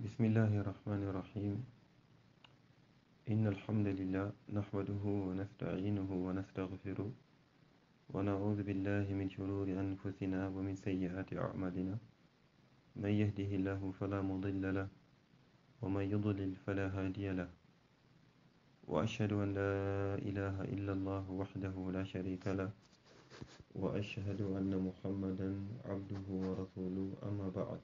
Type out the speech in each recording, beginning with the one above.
بسم الله الرحمن الرحيم إن الحمد لله نحمده ونستعينه ونستغفره ونعوذ بالله من شرور أنفسنا ومن سيئات أعمالنا من يهده الله فلا مضل له ومن يضلل فلا هادي له وأشهد أن لا إله إلا الله وحده لا شريك له وأشهد أن محمدا عبده ورسوله أما بعد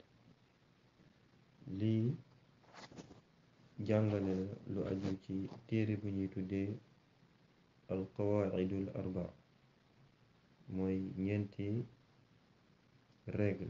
lii jàngale la lu aju ci téere bu ñuy tuddee alqawaidul arba mooy ñeenti règle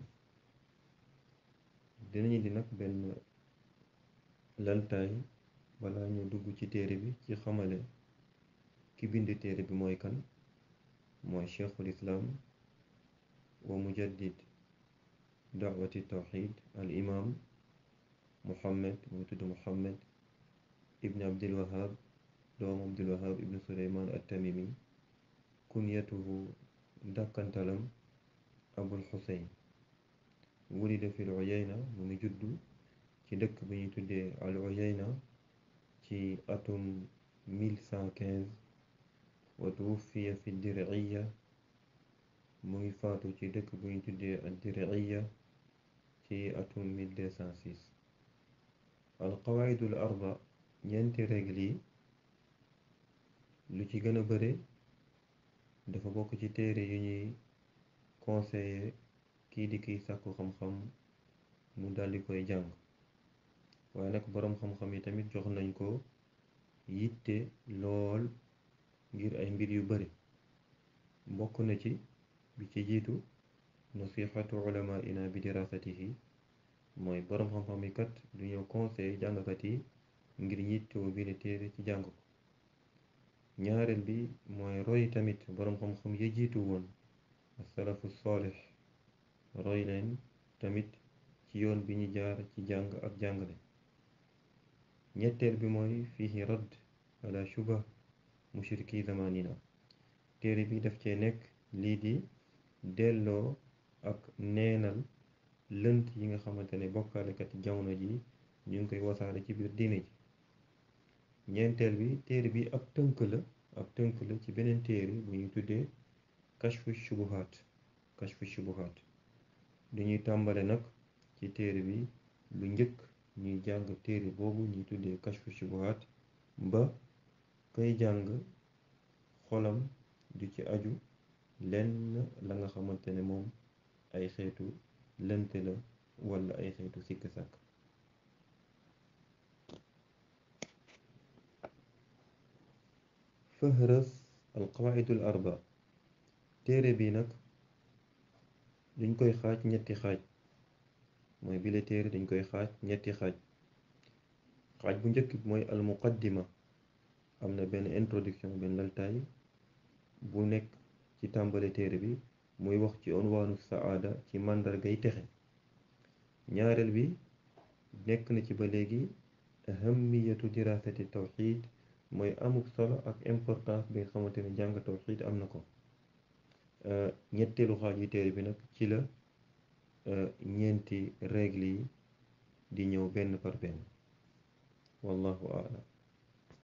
dinañu di nag benn laltaay balaa ñu dugg ci téere bi ci xamale ki bind téere bi mooy kan mooy cheikhul islaam wa mujaddid daawati tawxid al imam muhammad mooy tudd muhammad ibn abdul wahab doomu abdul wahab ibn suleyman at-tamimi kunyatuhu dàkkantalam abul xuseyn wulida fil uyayna mu ngi juddu ci dëkk bi ñuy tuddee al uyayna ci atum 1115 wa tuwuffiya fi dir'iya mu ngi faatu ci dëkk bu ñuy tuddee al dir'iya ci atum 1206 alqawaidul arba ñeenti règle yi lu ci gën a bare dafa bokk ci téere yu ñuy conseiller kii di kiy sàkku xam-xam mu daldi koy jàng waaye nag boroom xam-xam yi tamit jox nañ ko yitte lool ngir ay mbir yu bari bokk na ci bi ci jiitu nasihatu ulama ina bi dirasatihi mooy boroom xam-xam yi kat du ñëw conseil jàngkat yi ngir yittewoo bi la téere ci jàng ko ñaareel bi mooy roy tamit boroom xam-xam ya jiitu woon asalafu saalix roy leen tamit ci yoon bi ñu jaar ci jàng ak jàngale ñetteel bi mooy fihi radd ala shubha mushriki zamanina téere bi daf cee nekk lii di delloo ak neenal lënt yi nga xamante ne bokkaalekat jamono ji ñu ngi koy wasaare ci biir diine ji ñeenteel bi téere bi ab tënk la ab tënk la ci beneen téere bu ñuy tuddee kashfu shubuhaat kashfu shubuhaat dañuy tàmbale nag ci téere bi lu njëkk ñuy jàng téere boobu ñuy tuddee kashfu shubuhaat ba kay jàng xolam du ci aju lenn la nga xamante ne moom ay xeetu lënte la wala ay xeetu sikk sàkk fëhërës alqawaidul arba téere bi nag dañ koy xaaj ñetti xaaj mooy bile téere dañ koy xaaj ñetti xaaj xaaj bu njëkk bi mooy almuqaddima am na benn introduction benn laltaay bu nekk ci tàmbale téere bi muy wax ci unwaanu saada ci màndargay texe ñaareel bi nekk na ci ba léegi ahamiyatu dirasati tawxid mooy amuk solo ak importance bi nga xamante ne jàng tawxid am na ko ñetteelu xaaj yi téere bi nag ci la ñeenti règle yi di ñëw benn par benn wallahu a'lam